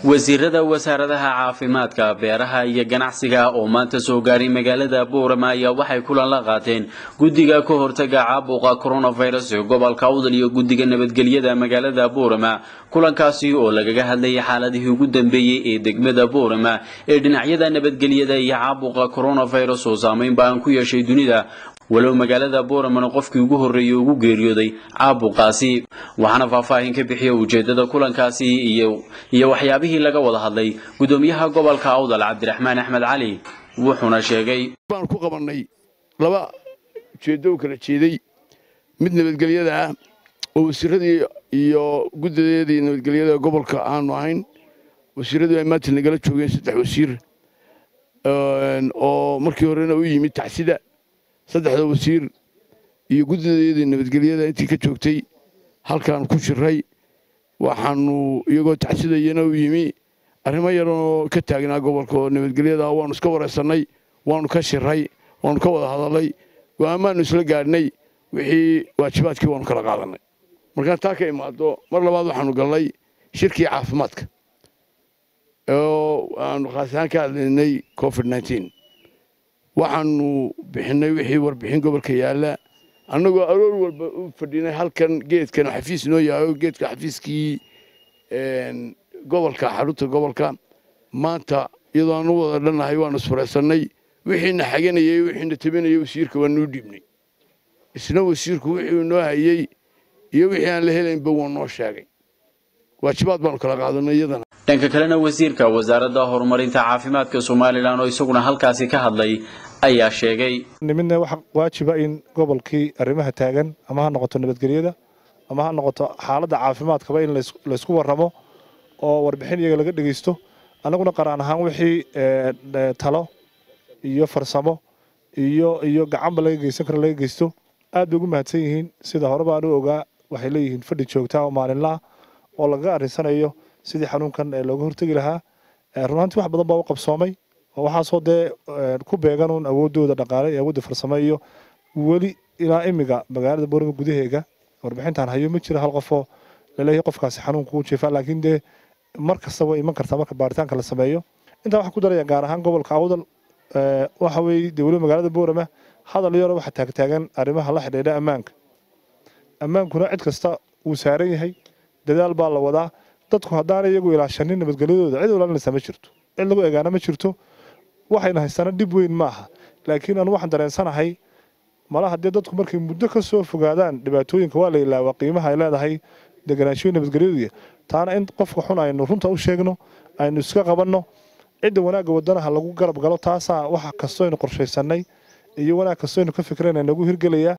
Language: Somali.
wasiirada wasaaradaha caafimaadka beeraha iyo ganacsiga oo maanta soo gaaray magaalada boorama ayaa waxay kulan la qaateen guddiga ka hortaga caabuqa coronavirus ee gobolka awdal iyo guddiga nabadgelyada magaalada boorama kulankaasi oo lagaga hadlayay xaaladihii ugu dambeeyey ee degmada boorama ee dhinacyada nabadgelyada iyo caabuqa coronavirus oo saameyn baan ku yeeshay dunida walow magaalada booramana qofkii ugu horreeyey ugu geeriyooday caabuqaasi waxaana faahfaahin ka bixiya ujeedada kulankaasi iyo iyo waxyaabihii laga wada hadlay gudoomiyaha gobolka awdal cabdiraxmaan axmed cali wuxuuna sheegay baan ku qabannay laba ujeeddo u kala jeeday mid nabadgelyada ah oo wasiiradii iyo guddadeedii nabadgelyada gobolka aanu ahayn wasiiradii ay maanta nagala joogeen saddex wasiir oo markii horena u yimid tacsida saddexda wasiir iyo guddadeedii nabadgelyada intii ka joogtay halkaan ku jiray waxaanu iyagoo tacsidayana u yimi arrimo yaranoo ka taagnaa gobolka oo nabadgelyada waanu iska wareysannay waanu ka shiray waanu ka wada hadalnay go'aamaanu isla gaadhnay wixii waajibaadkii waanu kala qaadannay markaan taa ka imaado mar labaad waxaanu galnay shirkii caafimaadka oo aanu khaas ahaan ka hadlaynay covid nneteen waxaanu bixinnay wixii warbixin gobolka yaalla annagoo aroor walba u fadhinay halkan geedkan xafiis noo yahay geedka xafiiskii gobolka xarunta gobolka maanta iyadoo aanu wada dhannahay waanu isfuraysannay wixiina xaganayey wixiina tabinayey wasiirka waa nuu dhiibnay isna wasiirku wixii noo hayey iyo wixii aan la helaynba wuu noo sheegay waajibaad baanu kala qaadanay iyadana dhanka kalena wasiirka wasaaradda horumarinta caafimaadka somalilan oo isaguna halkaasi ka hadlay ayaa sheegay nimidna waxa waajiba in gobolkii arrimaha taagan ama ha noqoto nabadgelyada ama ha noqoto xaaladda caafimaadkaba in laysku warramo oo warbixin iyaga laga dhegeysto annaguna qaraan ahaan wixii talo iyo farsamo iyo iyo gacanba laga geysan karo laga geysto aad bay ugu mahadsan yihiin sida hore baan u ogaa waxay leeyihiin fadhi joogtaa oo maalinlaah oo lagaga arrinsanayo sidii xanuunkan looga hortegi lahaa runaantii wax badan baa u qabsoomay oo waxaasoo dee ku beegan uun awooddooda dhaqaale iyo awoodda farsamo iyo weli ilaa imiga magaalada boorama gudaheega warbixintaan hayo ma jiro hal qofoo laleeyahay qofkaasi xanuunka u jeefaa laakiin dee mar kasta way iman kartaa marka baaritaanka la sameeyo intaa waxaan ku daraya gaar ahaan gobolka awdal waxa weeye dee weliba magaalada boorama hadal yaro waxa taagtaagan arrimaha la xidhiidha ammaanka ammaankuna cid kasta wuu saaran yahay dadaal baa la wadaa dadku haddaana iyagu ilaashanin nabadgelyadooda cid ilaalinaysa ma jirto cid lagu egaana ma jirto waxayna haystaana dhib weyn ma aha laakiin anu waxaan dareensanahay mala haddii dadku markay muddo ka soo fogaadaan dhibaatooyinka waa la ilaawaa qiimaha ay leedahay deganaanshoyi nabadgelyaduya taana in qofka xun aynu runta u sheegno aynu iska qabanno cidda wanaagga wadanaha lagu garab galo taasaa waxa kastoynu qorshaysanay iyo wanaag kastoynu ka fikrayna nagu hirgelayaa